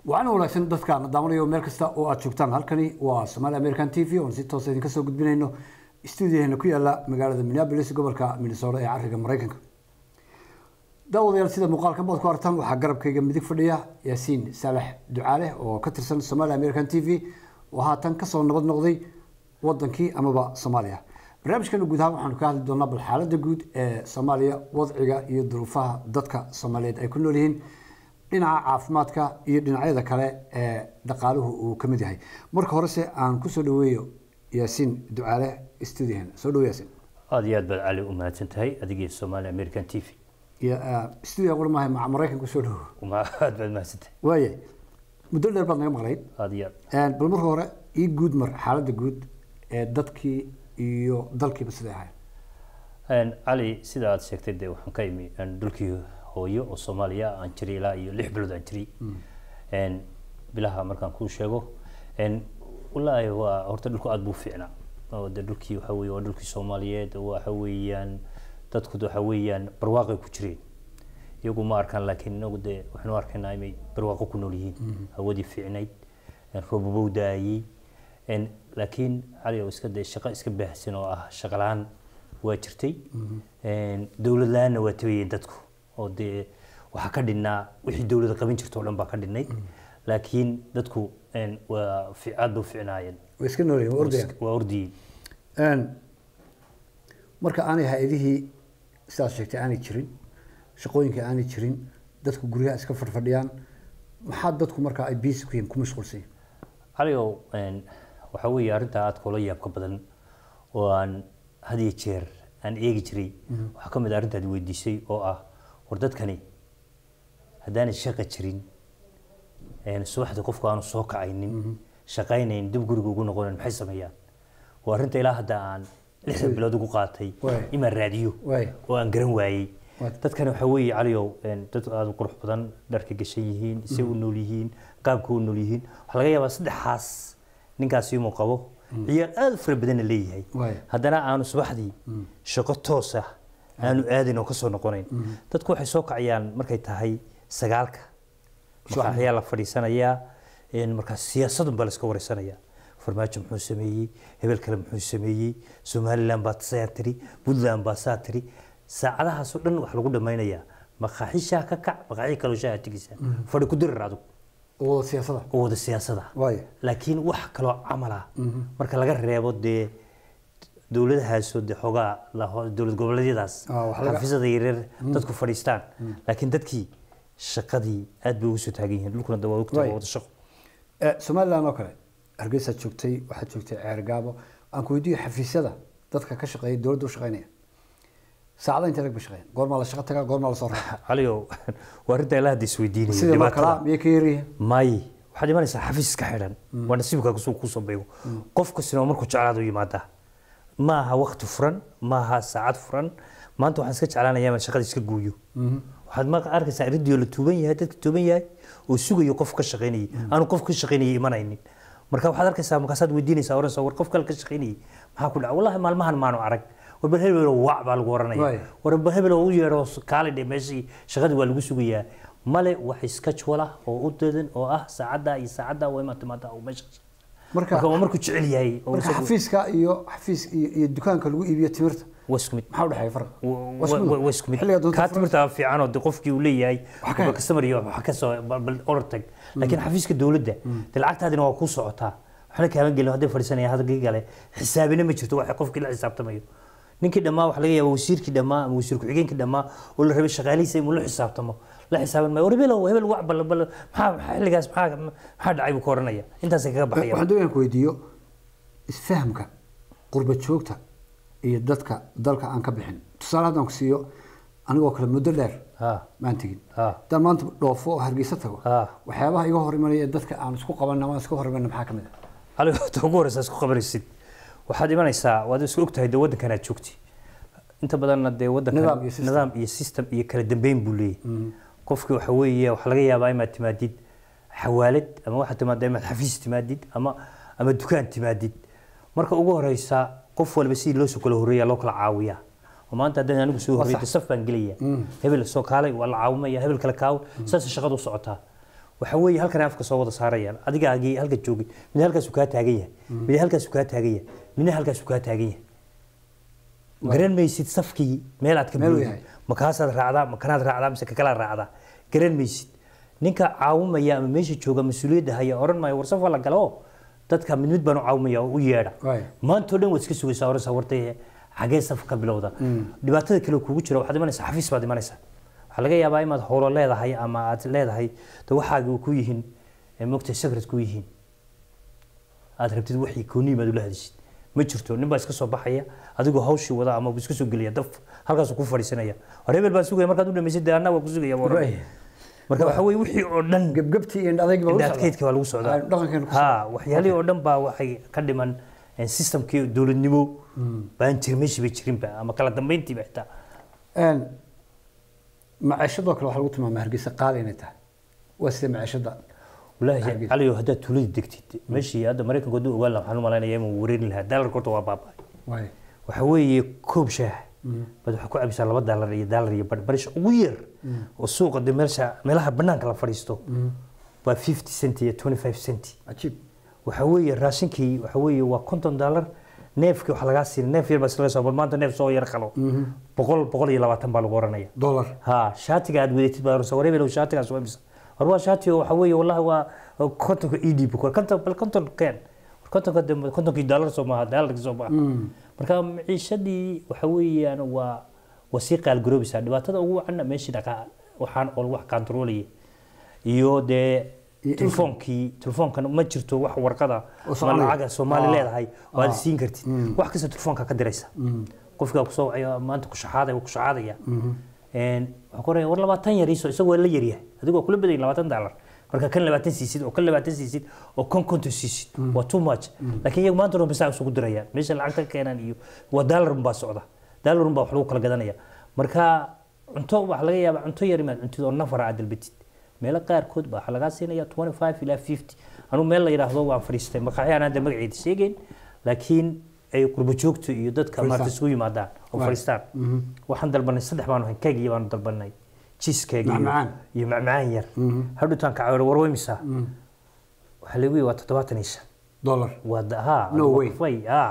waxaana wanaagsan dadka na daawanayo meel kasta oo aad joogtaan halkani waa Somali American TV oo si toos ah idinka soo gudbinayno stuudiyaheena ku yaala magaalada Minneapolis gobolka Minnesota ee cariga Mareykanka daawadayaal sida muuqaalka baad ku aragtaan waxaa garabkayga midig fadhiya yaasiin saalax ducaale oo ka tirsan Somali American TV oo haatan kasoo nabad noqday wadankii amaba Soomaaliya barnaamijkan guud ahaan waxaanu ka hadli doonaa bal xaaladda guud ee Soomaaliya wadciga iyo duruufaha dadka Soomaaliyeed ay ku nool yihiin dhinaca caafimaadka iyo dhinacyada kale ee dhaqaaluhu uu ka mid yahay marka horese aan kusoo dhaweeyo yaasiin ducaale stuudiyaheena soo dhawo yaasiin aada iyo aad baad cali u mahadsan tahay adigii Somali American TV iyo stuudiga qura maahay maca maraykan kusoo dhawo uma aad baad mahadsan tahay waaye muddo dheer baad naga maqlayd aada iyo aad bal marka hore ii guud mar xaaladda guud ee dadkii iyo dalkiiba siday ahayd Een, cali sida aad sheegtay dee waxaan ka imi een, dhulkii hooyo oo soomaaliya aan jiray ilaa iyo lix bilood aan jiray Een, bilaha markaan kuu sheego een, wallaahi waa horta dhulku aad buu u fiicnaa oo dee dhulkii waxa weeye waa dhulkii soomaaliyeed waxa weeyaan dadku waxa weeyaan barwaaqay ku jireen iyagu ma arkaan laakiin inagu dee waxaanu arkaynaa inay barwaaqo ku nool yihiin hawadii fiicnayd een, roobabou daayey een, laakiin cali oo iska dee shaqo iska baahsan oo ah shaqo la-aan waa jirtay Een, dowlad la-aanna waa tabayeen dadku oo dee waxaa ka dhinnaa wixii dowladda qaban jirta oo dhan baa ka dhinnayd laakiin dadku een, waa fi- aad bay u fiicnaayeen way iska noolyihin waa ordayaan waa ordiyey Een, marka aanay hay-adihii sidaad sheegtay aanay jirin shaqooyinka aanay jirin dadku guryaha iska fadhfadhiyaan maxaa dadku marka ay biisi ku yihiin ku mashquulsan yihiin caligow een, waxaa weeye arrintaa aad koola yaabka badan oo aan had iyo jeer aan eegi jiray waxaa ka mid ah arrintaad weydiisay oo ah war dadkani haddaanay shaqa jirin een, subaxdii qofku aanu soo kacaynin shaqaynayn dib guriga ugu noqonayn maxay sameeyaan waa arrinta ilaa hadda aan lixdan bilood ugu qaatay Waay. imaan raadiyo Waay. oo aan garan waayey Waay. dadkani waxaa weeye caliyow een, dad aada u qurux badan dharka gashan yihiin isay u nool yihiin qaabka u nool yihiin waxaa laga yaabaa saddexaas ninkaasi inuu qabo ciyaar aada u fara badanna leeyahay Waay. haddana aanu subaxdii shaqo toos ah aanu aadin oo kasoo noqonayn dadku waxay soo kacayaan markay tahay sagaalka maqaaxiyaa la fadhiisanayaa een, markaas siyaasadun baa la iska wareysanayaa farmaajo muxuu sameeyey hebel kale muxuu sameeyey somaliland baa saa tiri puntland baa saa tiri saacadahaasoo dhan wax lagu dhammaynayaa maqaaxi shaah ka kac maqaaxi kaloo shaaha tegaysaa fadhi ku dirir adug oo siyaasada oo wada siyaasada waayo laakiin wax kaloo camala marka laga reebo dee dowladahaasoo dee xoogaa la- dowlad goboleedyadaas Ah, wax laga- xafiisada yaryar dadku fadhiistaan laakiin dadkii shaqadii aad bay ugu soo taagan yihiin dhulkuna dee waa ogtahay Waay. waa wada shaqo Eh, somaliland oo kale hargeysaad joogtay waxaad joogtay ceer gaabo aan ku weydiiyo xafiisyada dadka ka shaqeeya dowladda u shaqeynaya saacada intee lag ba shaqeeyaan goormaa la shaqo tagaa goormaa la soo raaca caligow waa arrinta ilaa hadda isweydiinaya sidii mar dhibaatada. kalaa miyay ka yaryihiin maaye waxaad imanaysaa xafiis iska xidhan waa nasiibkaa kusoo kusoo beego qof kastina oo markuu jeclaado u yimaadaa ma aha wakti furan ma aha saacad furan maanta waxaan iska jeclaanayaa inaan shaqada iska gooyo waxaad ma arkaysaa riddiyo la tuuban yahay dadka tuuban yahay oo sugayo qof ka shaqaynayay aanu qof ka shaqaynayay imanaynin marka waxaad arkaysaa markaasaad weydiinaysaa oranaysaa war qof kale ka shaqaynayay maxaa ku dhaca wallahi maalmahan maanu arag war bal hebel wac baa lagu Waay. oranaya war bal hebel oo u yeedho kaali dhe meeshii shaqadii waa lagu sugayaa male wax iska jwala oo u dadan oo ah saacadda iyo saacadda waa imaad timaadaa oo meesha marka marka waa markuu jecel yahay oo marka isagu- xafiiska iyo xafiis iyo iyo dukaanka lagu iibiyo timirta waa isku mid maxaa u dhexeeya farqa Wa- wa- wa- waa isku mid Xilliga doonta kaa furan- timirta fiican oo de qofkii uu leeyahay Wax ka- customer iyo wax ka soo bal bal order tag laakiin xafiiska dowladda de lacagtaadina waa ku socotaa waxna kaaban gelin hadday fadhiisanaya hadalkii kale xisaabina ma jirto waxa qofkii la xisaabtamayo ninkii dhammaa waxa laga yaabaa wasiirkii dhammaa ama wasiir ku-xigeenkii dhammaa oo la rabay shaqaalihiisa inuu la xisaabtamo la xisaaban maayo war hebelow hebel wac bal bal maxaa maxaa xilligaas maxaa maxaa dhacay buu ka oranaya intaasay kaga baxaya waxaan doonayaan ku weydiiyo isfahamka qurba joogta iyo dadka dalka aan ka bixin tusaale haddaan ku siiyo anigoo kale muddo dheer ha maan tegin ha haddaan maanta dhoofo oo hargeysa tago ha waxyaabaha iga hor imanaya ee dadka aan isku qabanna ama aan iska hor imanna maxaa ka mid ah adiga horta ugu horeysa isku qabanaysid waxaad imanaysaa waad isku ogtahay dee waddankan aad joogti inta badanna dee waddankan Nidaam iyo system. nidaam iyo system iyo kala dambeyn buu leeyahay qofki waxa weeye waxaa laga yaabaa inaad timaadid xawaalad ama waxaad timaaddaa inaad xafiis timaadid ama ama dukaan timaadid marka ugu horeysa qof walba sidii loo soo kala horreeya loo kala caawiyaa oo maanta haddaan anigu soo horreeyay saf baan gelaya hebel soo kaalay waa la caawimaya hebel kale kaaw saas shaqadu u socotaa waxa weeye halkan ay afka soo wada saarayaan adigaagii halka joogay mid halkaasuu kaa taagan yahay mid halkaasuu kaa taagan yahay midna halkaasuu kaa taagan yahay garan maysid safkii meel aad ka Meel uu buuxid yahay. ma kaasaad raacdaa ma kanaad raacdaa mise kakalaad raacdaa garan maysid ninka caawimaya ama meesha jooga mas-uuliyadda haya oran maayo war saf waa la galo oo dadka mid mid baan u caawimaya oo u yeedha Waay. maantao dhan waad iska sugaysaa oran sawartay xagee saf ka bilowda dhibaatada kale kugu jira waxaad imanaysaa xafiis baad imanaysaa waxaa laga yaabaa inaad howlo leedahay ama aad leedahay de waxaagi ku yihiin mogta secret ku yihiin aad rabtid wixii kooniim aad ula hadishid ma jirto nin baa iska soo baxaya adigoo hawshii wada ama buu iska soo gelaya daf halkaasuu ku fadhiisanaya war hebel baa sugaya markaad u dhamaysid dee annaga waa ku sugaya buu oranaya. marka waxa weye wixii oo dhan gebgebtii iyo adayg baa lagu socdaa. indhaadkeydka waa lagu socdaa Aynu dhaqankeena ku ha waxyaalihii oo dhan baa waxay ka dhiman eh, systemkii dowladnimo baan jirin meeshii bay jirinba ama kala dambeyntiiba xitaa Een, maciishadoo kale waxaa lagu tilmaamay hargeysa qaali inay tahay waa sida maciishada walaahi Hargeysa. caliyo haddaad tuulada degtid meeshii hadda maraykanku hadduu ogaan lahaa waxaan u malaynaya inuu wareerin lahaa daalarka horta waa baaba'ay waay waxa weeye koob shaah baad waxaa ku cabisaa laba daalar iyo daalar iyo bar barish ugu yar oo suuqa de meelsha meelaha banaanka la fadhiisto waa 50 cent iyo 25 cent cajiib waxa weeye raashinkii waxa weeye waa konton daalar neefkii waxaa lagaa siin neef yar baa islaga soo bal maanta neef soo yar qalo boqol boqol iyo labaatan baa lagu oranaya dollar ha shaatiga aad wadatid baa orsa wareebel shaatigaas waa imisa war waa shaati oo waxa weeye wallahi waa kontonka ii dhiib konton bal konton keen kontonka de kontonkii daalar soo maaha daalarkii soo maaha marka maciishadii waxa weeyaan waa waa sii qaalgaroobaysaa dhibaatada ugu wacanna meeshii dhaqaa waxaan oo wax kantaroolaya iyo dee Iyo telefoonkii telefoonkan ma jirto wax warqada Oo ama Soomaaliya. lacaga soomaali Ah. leedahay oo aad Ah. siin kartid wax kasta telefoonka ka diraysa qofkaa kusoo wacaya maanta ku shaxaaday ku shaxaadaya een waxaa ku oraya war labaatan yar iiso isagoo waa la yaryahay adigoo kula badan labaatan daalar marka kan labaatan siisid oo kan labaatan siisid oo kan konton siisid waa too much laakiin iyagu maanta dhan bisaa isugu dirayaan meesha lacagta ka keenaan iyo waa daalar baa socda daalar baa wax lagu kala gadanaya marka cunto waxaa laga yaabaa cunto yar imaad cuntid oo nafar aad dalbatid meelo qaarkood baa waxaa lagaa siinaya 25 ilaa 50 anuu meel la yidhaahdo waan fadhiistay maqaxyaan hadda magaceeda sheegayn laakiin ay qurbo joogto iyo dadka maarta isugu yimaadaan oo Right. fadhiistaan waxaan dalbanay saddex baanu hayn keeg iyo baanu dalbanay cheese cake iyo- Macmacaan. iyo macmacaan yar hadhutaan ka cawar warweymisaa waxaa lagu yihi waa toddobaatan iyo shan dollar waa da- haa No waa way. kufay haa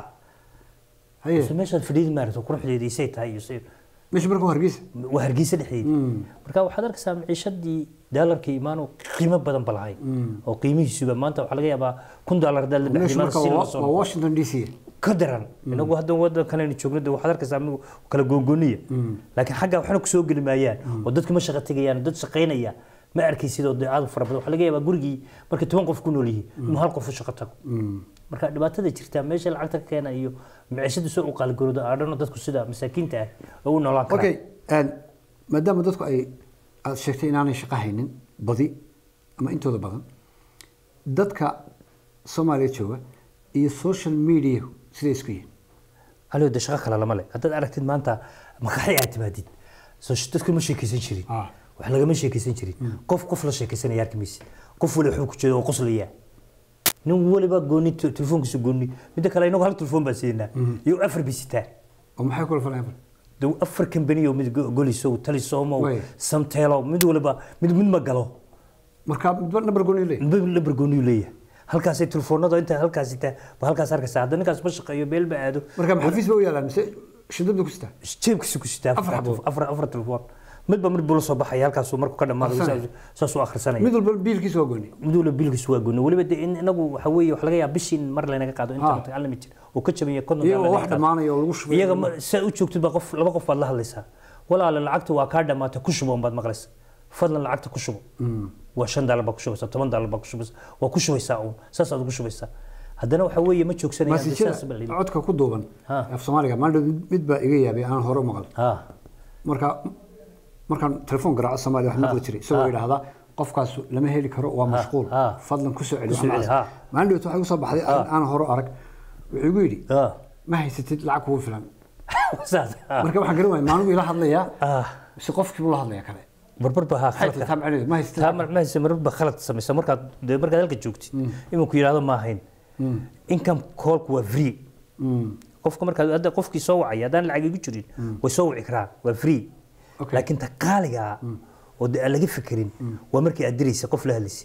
haye Mise meeshaad fadhiidi maarata quruxdeedii say tahay iyo say meesha marka waa hargeysa waa hargeysa dhexdeedii marka waxaad arkaysaa maciishadii daalarkii imaanu qiimo badan ba lahayn oo qiimihiisuba maanta waxaa laga yaabaa kun daalar haddaad la meesha baxday marka si loo waa soo waa washington d c ka daran inagu hadda wadankan aynu joogno de waxaad arkaysaa amigu kala googoniya laakiin xagga waxna kusoo geli maayaan oo dadku ma shaqo tegayaan dad shaqaynaya ma arkaysid oo dee aad u fara badan waxaa laga yaabaa gurigii markay toban qof ku nool yihiin inuu hal qof u shaqo tago marka dhibaatada jirta meesha lacagta ka keena iyo maciishada soo u qaalgaroodo aadhano dadku sida masaakiinta ah oo u noolaan karaan okay een, maadaama dadku ay aad sheegtay inaanay shaqo haynin badi ama intooda badan dadka soomaaliya jooga iyo social media siday isku yihiin aliyo de shaqo kale lama le haddaad aragtid maanta makaxi aad timaadid soo dadku ma sheekaysan jirin Ah. wax lagama sheekaysan jirin qof qof la sheekaysanaya arki maysid qof wali wuxuu ku jeeda oo qoslaya nin waliba gooni te- telefoonkiisa gooni midda kale inagu hal telefoon baan siinaa iyo afar bisitaa oo maxay kula falayaan de afar kambaniyo mid go- goliso talisomo Way. samteelo mid waliba mid mid ma galo marka midba number gooni leeyahay midba lambar gooniyu leeyahay halkaasay telefoonada inta halkaas sitaa ba halkaas arkaysaa hadda ninkaas ma shaqeeyo meel ba aado marka maxafiis ba u yaalaan mise shidada ku sitaa jeebkiisa ku sitaa Afar xabo. afar afar telefoon midba mid buu la soo baxaya halkaasuu markuu ka dhamaado Akhrisanaya. saas- saasuu akhrisanaya mid walba biilkiisa waa gooni mid walba biilkiisu waa gooni weliba de in inagu waxa weeye wax laga yaaba bishii in mar laynaga qaado internet unlimited oo ka jabanya konton iyagoo dollar wax laga qaado. dhammaanaya oo lagu shubay iyaga ma- saa u joogtid baa qof laba qof baad la hadlaysaa walaale lacagta waa kaa dhamaatay ku shubo baad maqlaysa fadlan lacagta ku shubo waa shan daalar baa ku shubaysaa toban daalar baa ku shubaysaa waa ku shubaysaa uun saas aad ugu shubaysaa haddana waxa weeye ma joogsanayaan dee masijada saas baa la yidhi. codka ku duuban Ha. af soomaaliga maalin mid- mid baa iga yaabay aan hore u maqal ha marka markaan telefoon garaaco soomaaliya wax maqli jiray isagoo yidhaahdaa qofkaas lama heli karo waa mashquul ha. fadlan ku soo celi Ku soo wax celi, noocaas. ha. maalin dhawt waxay usoo baxday arrin aan hore u arag wuxuu igu yidhi ha ma haysatid lacag kugu filan saas ha marka waxaan garan waaya maanigu ila hadlayaa ah mise qofkii buu la hadlaya kale barbar baa ha maxay tahay khaladka taa macnaheedu ma haysatid taa mar ma hayse marar ba khalad samaysa markaad dee markaad halka joogtid inuu ku yidhaahdo ma ahayn income callku waa free Mm. qofka markaad hadda qofkii soo wacaya haddaan lacag igu jirin way soo wici karaan waa free Okay. laakiin ta qaaliga ah oo de aan laga fekerin waa markii aad diraysa qof la hadlaysa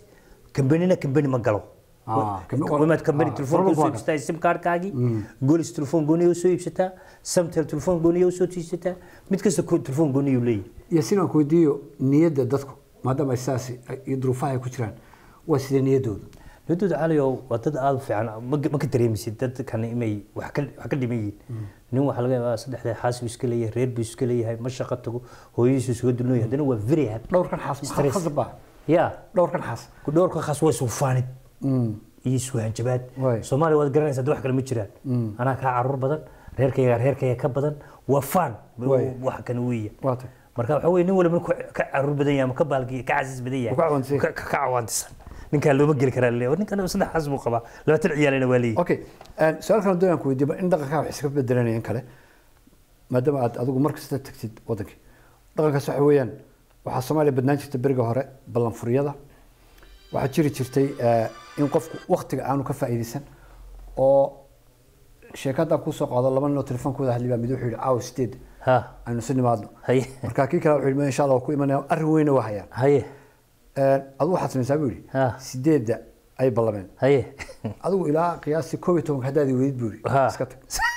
kambanina kambani ma galo Ah, kambi- wamaad kambani ah, telefoon furan usoo waa iibsataa sim kaarkaagii golis telefoon gooniya usoo iibsataa samtel telefoon gooniya usoo tiisataa mid kasta ko- telefoon gooniya uu leeyahay iyo sidaan ku weydiiyo niyadda dadku maadaama ay sidaas iyo duruufaha ay ku jiraan waa sidee niyaddooda niyaddooda caliyow waa dad aada u fiican ma ma ka dareemisid dadkan inay wax ka wax ka dhiman yihiin nin waxaa laga yaabaa saddexda xaas buu iska leeyahay reer buu iska leeyahay ma shaqo tago hooyadiisu isuga dulnooyahay haddana waa very happy dhowrkan xaas maxaa Stress. khasab ah ya dhowrkan xaas ku dhowrka khaas waa isufaanid iyo iswahanjabaad Waay. soomaaliya waad garanaysaa dad wax kale ma jiraan anaa kaa caruur badan reerkayga reerkayga ka badan waa faan Waay. wax kan weeya waa tay marka waxa weye nin waliba markuu ka caruur badan yahay ama ka baalki ka casiis badan yahay Uu ka cawaantisan ka ka cawaantisan ninkaa looma geli karaa leeyahay ninkan saddex xas buu qabaa labaatan ciyaalina waa leeyahay okay su-aal kale doonaan ku weydiiba in dhaqankaa wax iska bedelanaya in kale maadaama aad adigu mar kasta tagtid wadankii dhaqankaas waxa weeyaan waxaa soomaaliya badnaan jirta beriga hore ballanfuryada waxaa jiri jirtay eh, in qofku waktiga aanu ka faa'iidaysan oo sheekaddaa kusoo qaado laba nin oo telefoonkooda hadli baa mid wuxuu yidhi caawa sideed ha aynu isu nimaadno haye marka kii kale wuxuu yidhi "Ma insha allah waa ku imanaya arrin weyna waa hayaan haye adigu waxaad samaysaa buu yidhi Ha. sideedda ay ballameen haye adigu ilaa qiyaastii koob iyo tobanka haddaad weydid buu yidhi ha iska tag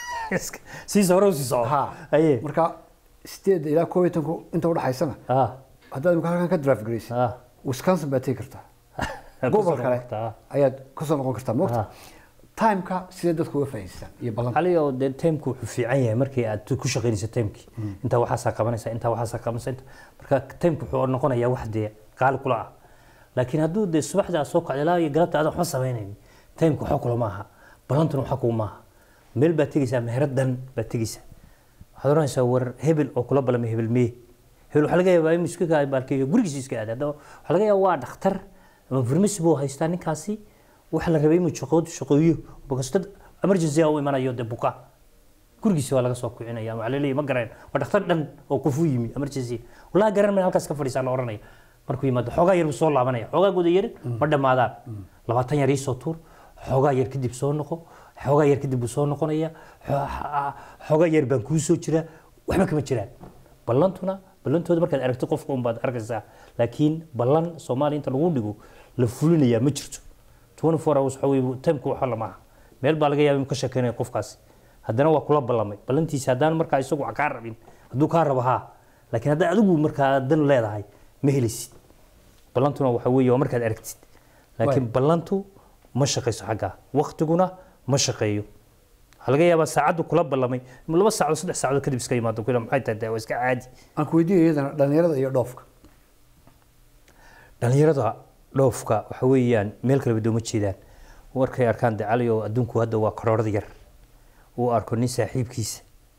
sii hore u sii soco ha haye marka sideedda ilaa koob iyo tobanku inta udhaxaysana ha haddaad imika halkan ka drive garaysid ha wisconsin baad tegi kartaa gobol kale ayaad kasoo noqon kartaa moogta Ha. timeka sidee dadku uga faa'iidaystaan iyo ballan cali oo dee timku wuxuu fiican yahay markii aad ku shaqaynayso timkii intaa waxaasaa qabanaysa intaa waxaasaa qabanaysa inta marka timku wuxuu noqonayaa wax dee qaali kula ah laakiin hadduu dee subaxda aad soo kacdo ilaa iyo galabta aadan waxba samaynayn timku waxa kula maaha ballantuna waxa kugu maaha meel baad tegeysaa meheradan baad tegeysaa waxaad oranaysaa war hebel oo kula ballamay hebel mee hebel waxaa laga yaabaa inuu iska kaa baalkeeyo gurigiisa iska aaday haddaba waxaa laga yaabaa waa dhakhtar ama farmasi buu haystaa ninkaasi waxa la rabay inuu shaqoodu shaqeeyo because dad emergency ah u imanayo dee buka gurigiisa waa laga soo kicinaya ama waxaa laleeyahay ma garayn waa dhakhtar dhan oo qofu yimi emergency wallahi garan mayna halkaas ka fadhiisaa la oranaya markuu yimaado xoogaa yar buu soo laabanaya xoogaa guda yar ma dhammaadaan labaatan yar iisoo tuur xoogaa yar kadib soo noqo xoogaa yar kadib buu soo noqonaya xo- xoogaa yar baan kuu soo jiraa waxba kama jiraan ballantuna ballantooda markaad aragto qofka unbaad arkaysaa laakiin ballan soomaaliya inta lagu dhigo la fulinayaa ma jirto 24 hours waxa weeye timku waxa lama aha meel baa laga yaabaa inuu ka sheekeynaya qofkaasi haddana waa kula ballamay ballantiisa haddaan markaa isagu kaa rabin hadduu kaa rabo haa laakiin haddaa adigu markaa dan leedahay ma helisid ballantuna waxa weeye waa markaad aragtid laakiin ballantu ma shaqayso xaggaa waktiguna ma shaqeeyo waxaa laga yaabaa saacaddu kula ballamay laba saacadood saddex saacadood kadib iska yimaado kula maxay tahay dee waa iska caadi aan ku weydiiyo iyadana dhalinyarada iyo dhoofka dhalinyarada dhoofka waxa weeyaan meel kaleba dooma jeedaan markay arkaan de cali oo adduunku hadda waa karoorada yar uu arko nin saaxiibkiisa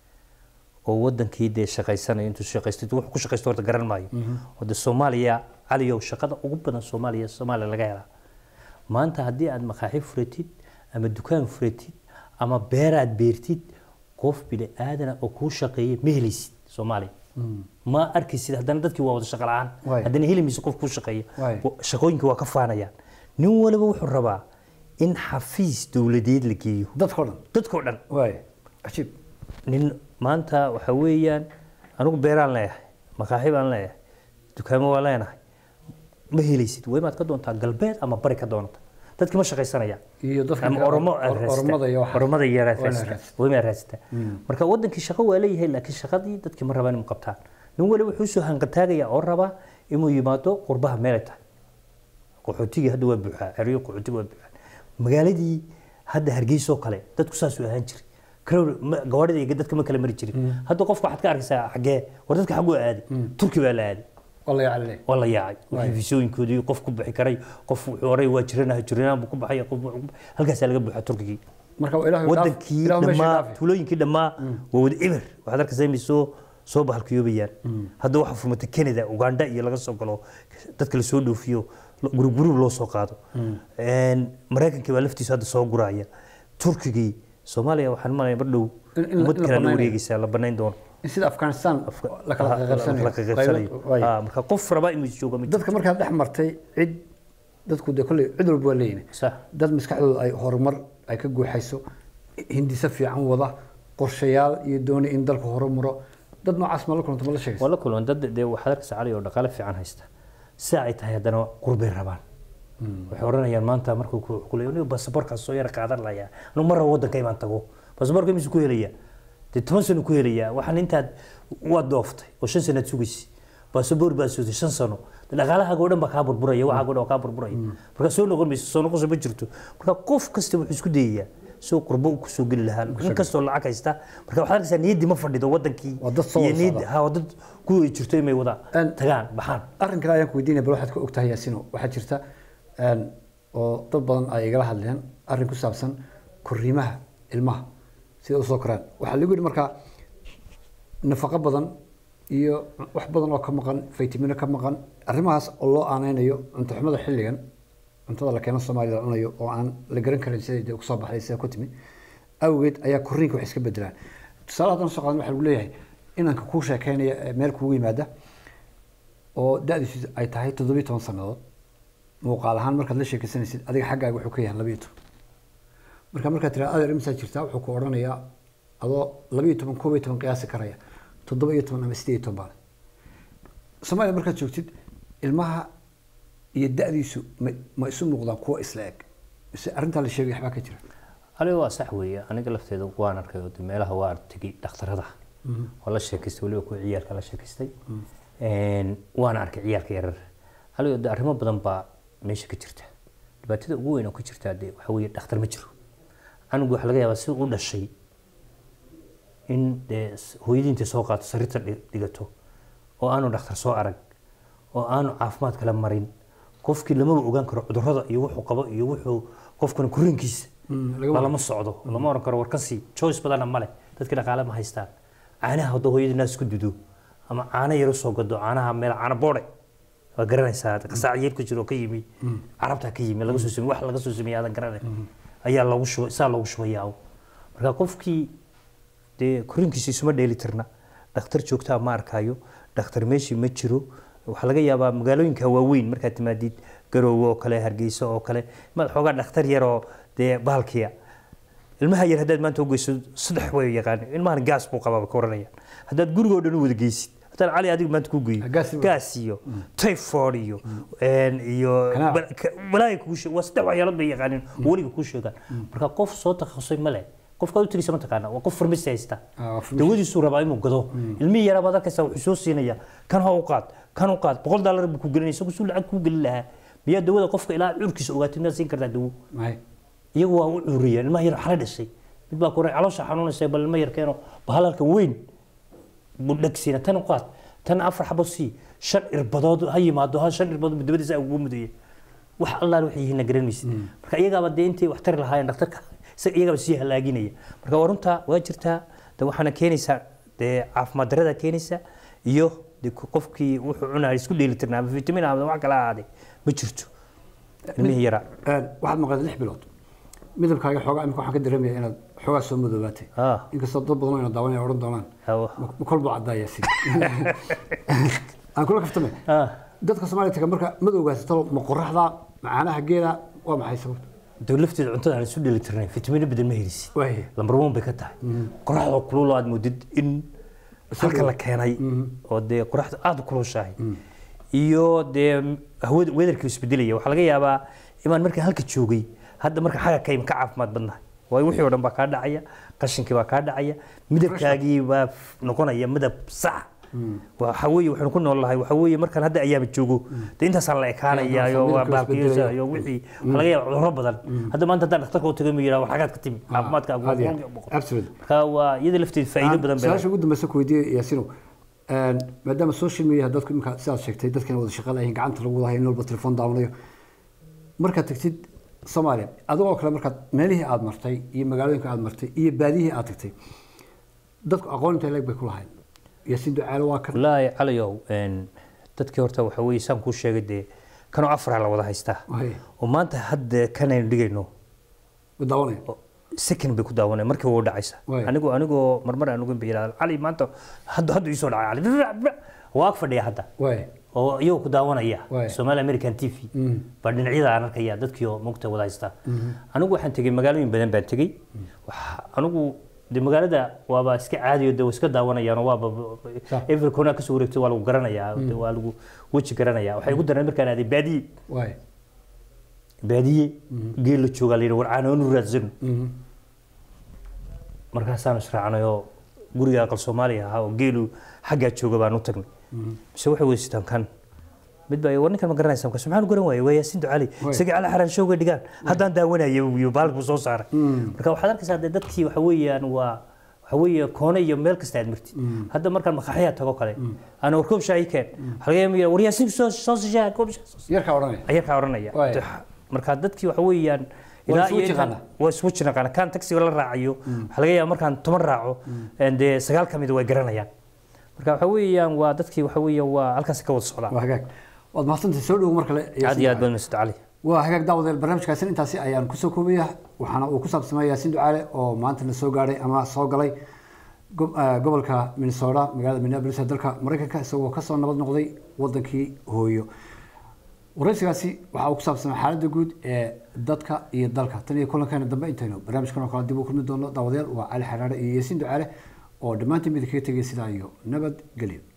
oo wadankii dee shaqaysanayo intuu shaqaysto wuxuu ku shaqaysto horta garan maayo oo de soomaaliya cali oo shaqada ugu badan soomaaliya soomaaliya laga helaa maanta haddii aad maqaaxi furatid ama dukaan furatid ama beer aad beertid qof bini aadana oo kuu shaqeeya ma helaysid soomaaliya ma arkaysid haddana dadkii waa wada shaqo la-aan Waay. haddana heli mayso qof kuu shaqeeya Waay. Wa- shaqooyinka waa ka faanayaan nin waliba wuxuu rabaa in xafiis dowladeed la geeyo dadkao dhan dadkoo dhan waay cajiib nin maanta waxa weeyaan anigu beeraan leeyahay maqaaxi baan leeyahay dukaamo waan leenahay ma helaysid waa imaad ka doontaa galbeed ama bari ka doonata dadki ma shaqaysanayaan iyo dadka ama oromo aad or- raadsataa. oromada iyo waxa oromada iyo aad waa inaad raadsataa. raadsataa. waa inaad raadsataa marka wadankii shaqo waa leeyahay laakiin shaqadii dadkii ma rabaan inuu qabtaan nin waliba wuxuu soo hanqataagaya oo rabaa inuu yimaado qurbaha meelay tahay qaxootigii hadda waa buuxaa xeryo qaxootiga waa buuxaa magaaladii hadda hargeysa oo kale dadku saasuu ahaan jiray Kalow- ma- gawaarida iyo dadka ma kala mari jirin hadda qofka waxaad ka arkaysaa xaggee war dadka xagguu aaday turki baa la aaday waa la yaclile waa la yaacay wixii fisooyinkoodii qof ku bixi karay qof wuxuu oray waa jiranaha jiranaan buu ku baxay qof wuxuu ku baxay. halkaasaa laga buuxa turkigii marka waa ilaahay dhaaf- wadankii ilaahay meesha dhammaa dhaafi. tuulooyinkii dhammaa waa wada eber waxaad arkaysaa inay soo soo bahalkiyoobayaan hadda waxaa furmatay canada uganda iyo laga soo galo dadka lasoo dhoofiyo gurub gurub loo soo qaado Een, maraykankii baa laftiisu hadda soo guraya turkigii soomaaliya waxaan malaya mar dhow In- in la- ummad in la kale la banaynayo. wareegaysaa la banayn doono in sida afghanistan la kala Ha, la qaqabsanayo kala qaybsanayo. Qaybo- waay. Ha, marka qof rabaa inuu joogo ma jiro. dadka markaad dhex martay cid dadku de kolley cid walba waa leeyihin Sax. dad maskaxdooda ay horumar ay ka guuxayso hindise fiican wada qorshayaal iyo doonay in dalku horumaro dad noocaas ma la kulanta ma la sheegaysa waa la kulman dad dee waxaad arkaysaa cali oo dhaqaale fiican haysta si ay tahay haddana qurbay rabaan waxay odhanayaan maanta markuu ku kulay anigu baasaboorkaas soo yara qaadan layaa anigu mar rabo waddanka imaan tago baasaboorka imisu ku helayaa dee toban sano ku helayaa waxaan intaad waad dooftay oo shan sanaad sugaysi baasaboor baa sugtay shan sano dee dhaqaalahaaga oo dhan baa kaa burburaya waxaaga o dhan waa kaa burburaya marka soo noqon mayso soo noqosho ma jirto marka qof kasta wuxuu isku dayayaa soo qurbo u kusoo geli lahaa in kastoo lacag haysta marka waxaad arkaysaa niyaddii ma fadhido wadankii Waa dad soo iyo wada niyaddi socda. ha waa dad kuwii jirto inay wada Een- tagaan baxaan arrin kale ayaan ku weydiinaya bal waxaad ka ogtahay yaasino waxaa jirta een, oo dad badan ay igala hadleen arrin ku saabsan korriimaha ilmaha sida usoo koraan waxaa lagu yidhi markaa nafaqo badan iyo wax badan oo ka maqan faytamino ka maqan arrimahaas oo loo aaneynayo cunto xumada xilligan cuntada la keeno soomaaliya la cunayo oo aan la garan karin siday dee kusoo baxday sida ku timi awgeed ayaa korriinka wax iska bedelaan tusaale haddana soo qaadan waxaa lagu leeyahay inanka kuu sheekeynaya ee meel kugu yimaada oo da-diisu ay tahay toddobiyo toban sannadood muuqaal ahaan markaad la sheekaysanaysid adiga xaggaaga wuxuu ka yahay labiyo toban marka markaad tiraa adeer imisaa jirtaa wuxuu ku odhanayaa adoo labiyo toban koob iyo toban qiyaasi karaya toddoba iyo toban ama sideed iyo toban baale soomaaliya markaad joogtid ilmaha iyo da-diisu ma ma isu muuqdaan kuwa isla eg mise arrintaa la sheegay waxbaa ka jira aniga waa sax weeye aniga lafteeda waan arkay oo dee meelaha waa tegey dhakhtarada oo la sheekaystay weliba kuwa ciyaalka la sheekaystay Een, waana arkay ciyaalka yarar aniga de arrimo badan baa meesha ka jirta dhibaatada ugu weyn oo ka jirta dee waxa weeye dhakhtar ma jiro anigu waxaa laga yaabaa si u dhashay in dee s- hooyadii intay soo qaato sariirta dhi- dhigato oo aanu dhakhtar soo arag oo aanu caafimaad kala marin qofkii lamaba ogaan karo cudurrada iyo wuxuu qabo iyo wuxuu qofkan korriinkiisa Mm, laga lama socdo lama oran karo warkasi choice badanna male dadkii dhaqaale ma haystaan caanaha hadda hooyadii naas ku dudo ama caano yar usoo gado caanaha meel caano boode waa garanaysaa qasaac yar ku jiro oo ka yimi carabtaa ka yimi laga soo samey wax laga soo sameeyay aadan garanay ayaa loogu shubay saa loogu shubayaa marka qofkii dee korriinkiisa isuma dheeli tirna dhakhtar joogtaa ma arkayo dhakhtar meeshii ma jiro waxaa laga yaabaa magaalooyinka waaweyn markaad timaadid garoowe oo kale hargeysa oo kale maad xoogaa dhakhtar yaroo dee bahalkiya ilmaha yar haddaad maanta u geyso saddex way yaqaan ilmahan gaas buu qabaa ka oranayaan haddaad gurigoo dhan u wada geysid haddaan cali adiga maanta ku geeyo Gaas iyo- gaas iyo typhoid iyo een, iyo Kanaac. bal- ka- balaayo kugu sheeg waa saddex waxyaalood bay yaqaaniin oo weliga kuu sheegaan marka qof soo takhasusay male qofkaad u tegeysa ma taqaana waa qof farmasi haysta Ah, waa farmasi. dawadiisuu rabaa inuu gado ilmihii yaraa baad arkaysaa wuxuu soo siinaya kan ha u qaad kan u qaad boqol daalar buu ku gelinaya isagu suu lacag kuu gelin lahaa miyaa dawada qofka ilaa curkiisa ogaatid miyaad siin kartaa dawo mahay iyagu waa u cuuriyeen ilmaha yar xala dhashay mid baa kore caloosha xanuunaysa bal ilma yar keeno bahalalka weyn buu dhagsiina tan u qaad tan afar xabo sii shan irbadood ha yimaado ha shan irbadood mudabadiisa ugu mudaya wax allaal waxay yihiin garan maysid marka iyagaaba dee intay wax tari lahaayeen dhakhtarka isaga iyagaaba sii halaaginaya marka waa runtaa waa jirtaa de waxaana keenaysaa dee caafimaad darada keenaysa iyo de qofkii wuxuu cunaya isku dheelitirnaa ama vitamin ama wax kala ahaade ma jirto ilmihii yaraa Een, waxaad maqleed lix bilood midabkaaga xoogaa imika waxaan ka dareemaya inaad xoogaa soo madoobaatay Ah. inkastoo dad badan oo ina daawanaya odhan doonaan hawo ma ma kolbuu caddaa yaasin aan kula kaftame ah dadka soomaaliya taga marka madowgaasi talo ma qoraxda ma caanaha geela waa maxay sababta dee lafteeda cuntada aan isu dheeli tirnay fitamino badan ma helisid Waaye. lambar one bay ka tahay qoraxda kulul aad moodid in halka la keenay oo dee qoraxda aada u kulushahay iyo dee hawada wedarkii isbedelaya waxaa laga yaabaa imaan markaan halka joogay hadda marka xaga ka ka caafimaad badnahay waayo wixii oo dhan baa kaa dhacaya qashinkii baa kaa dhacaya midabkaagii baa f- noqonaya midab sax waxa weeye waxaanu ku nool lahay waxa weeye markaan hadda ayaama joogo dee intaasaan la ekaanaya iyo waa midabka isbedelaya. baalkiyoosa iyo wixii waxaa laga yaaba cudurro badan hadda maanta haddaan dhakhtarka u tago ma yidhaha war xagaad ka timi caafimaadka aad iyo aad. Absolutely. marka waa iyada lafteeda faa'iido badan bay su-aasha ugu dambeysa ku weydiiyey yaasinow een, maadaama social media dadku imika sidaad sheegtay dadkana wada shaqo lahayn gacanta lagu wada hayo in walba telefoon daawanayo markaad tagtid soomaaliya adigoo kale markaad meelihii aad martay iyo magaalooyinka aad martay iyo baadiyihii aad tagtay dadku aqoon intay leeg bay ku lahayn yaasiin ducaale waa kan wallaahi calayow een, dadkii horta waxa weeye saan kuu sheegay dee kanoo afraa la wada haystaa Wahay. oo maanta hadda kanaynu dhigayno ma daawanaya oo second bay ku daawanaya markii waa u dhacaysa Waay. anigoo anigoo marmar aan ugan bay yidhahda cali maanta hadda hadda ii soo dhacay cali waa ag fadhiya hadda waay oo iyagoo ku daawanaya Waay. Somali American TV baa dhinacyada aan arkaya dadkii oo mugta wada haysta anigu waxaan tegey magaalooyin badan baan tegey Waxa- anigu de magaalada waaba iska caadi oo de waa iska daawanayaan oo waaba Sax. every corner kasoo wareegtay waa lagu garanayaa de waa lagu weji garanayaa waxay ugu dareen markaan aaday baadiye waay baadiye geel la joogaa la yidhi war caanoonu raadsano markaasaan israacnay oo guriga aqal soomaaliya ahaa oo geelu xaggaa jooga baan u tagnay mise waxay weysitaan kan mid baa war ninkan ma garanaysa markaas maxaan u garan waayay waa yaasiin ducali isagii cali xaraan showga dhigaan haddaan daawanaya iyo baalku soo saaray marka waxaad arkaysaa dee dadkii waxa weeyaan waa waxa weeye koone iyo meel kasta aad martid hadda markaan maqaxyaa tago kale ana war koob shaayi keen waxaa laga yaabaa war yaasiin soo soo shishaa koob shaa yarkaa odhanaya ayarkaa odhanaya Waay. marka dadkii waxa weeyaan Waa ilaa isku iyo intaan- yaqaana. waa isku jiraqaana kaan taxiga la raacayo waxaa laga yaaba markaan toban raaco een dee sagaal ka mid way garanayaan marka waxa weeyaan waa dadkii waxa weeyaan waa halkaas ka wada socdaan waa hagaag waad mahadsantahay soo dhowo mar kale aad iyo aad baad masud cali waa hagaag daawadeel barnaamijkaasina intaasi ayaan kusoo koobaya waxaana uu ku saabsamaya yaasiin ducaale oo maanta na soo gaadhay ama soo galay go- eh, gobolka minnesota magaalada minneapolis ee dalka maraykanka isagoo kasoo nabad noqday wadankii hooyo waraysigaasi waxa uu ku saabsanaa xaaladda guud ee dadka iyo dalka tan iyo kulankeena dambe intaynu barnaamijkan oo kale dib u kulmi doono daawadayaal waa cali xaraare iyo yaasiin ducaale oo dhammaantiin mid kaga tegay sidaa iyo nabad gelyo